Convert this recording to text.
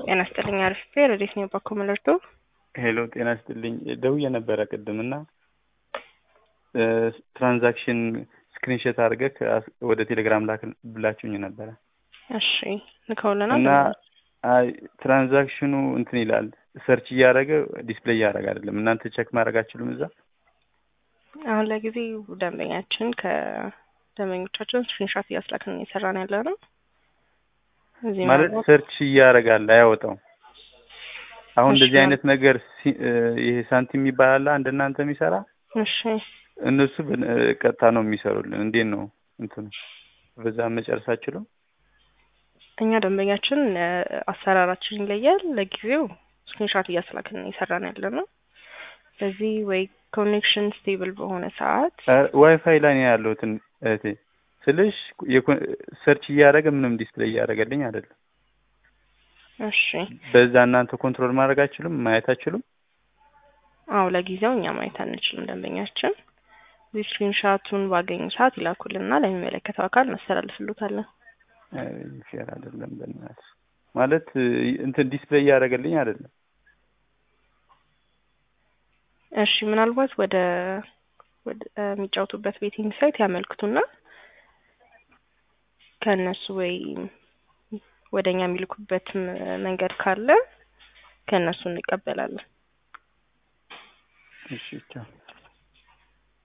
ጤና ይስጥልኝ። አሪፍ ረዴት ነው ባኮ መለርቶ ሄሎ ጤና ይስጥልኝ። ደውዬ ነበረ ቅድም እና ትራንዛክሽን ስክሪንሾት አድርገህ ወደ ቴሌግራም ላክ ብላችሁኝ ነበረ እሺ ልከውልናል። እና አይ ትራንዛክሽኑ እንትን ይላል ሰርች እያደረገ ዲስፕሌይ እያደረገ አይደለም። እናንተ ቸክ ማድረግ አትችሉም እዛ? አሁን ለጊዜው ደንበኛችን ከደንበኞቻችን ስክሪንሾት እያስላክን እየሰራን ያለ ነው። እዚህ ማለት ሰርች እያደረጋል አያወጣው። አሁን እንደዚህ አይነት ነገር ይሄ ሳንቲም ይባላል አንድ እናንተ የሚሰራ እሺ እነሱ ቀጥታ ነው የሚሰሩልን። እንዴት ነው እንትኑ በዛ መጨረስ አችሉም? እኛ ደንበኛችን አሰራራችን ይለያል። ለጊዜው ስክሪንሾት እያስላክን እየሰራን ያለ ነው። በዚህ ወይ ኮኔክሽን ስቴብል በሆነ ሰዓት ዋይፋይ ላይ ነው ያለሁትን እህቴ ስልሽ ሰርች እያደረገ ምንም ዲስፕሌይ እያደረገልኝ አይደለም። እሺ በዛ እናንተ ኮንትሮል ማድረግ አችሉም? ማየት አችሉም? አዎ ለጊዜው እኛ ማየት አንችልም። ደንበኛችን እዚህ ስክሪንሻቱን ባገኙ ሰዓት ይላኩልና ለሚመለከተው አካል እናስተላልፍሉታለን። ፌር አይደለም በእናትህ ማለት እንትን ዲስፕሌይ እያደረገልኝ አይደለም። እሺ ምናልባት ወደ ወደ የሚጫወቱበት ቤቲንግ ሳይት ያመልክቱና ከእነሱ ወይ ወደ እኛ የሚልኩበት መንገድ ካለ ከእነሱ እንቀበላለን። እሺ ቻው።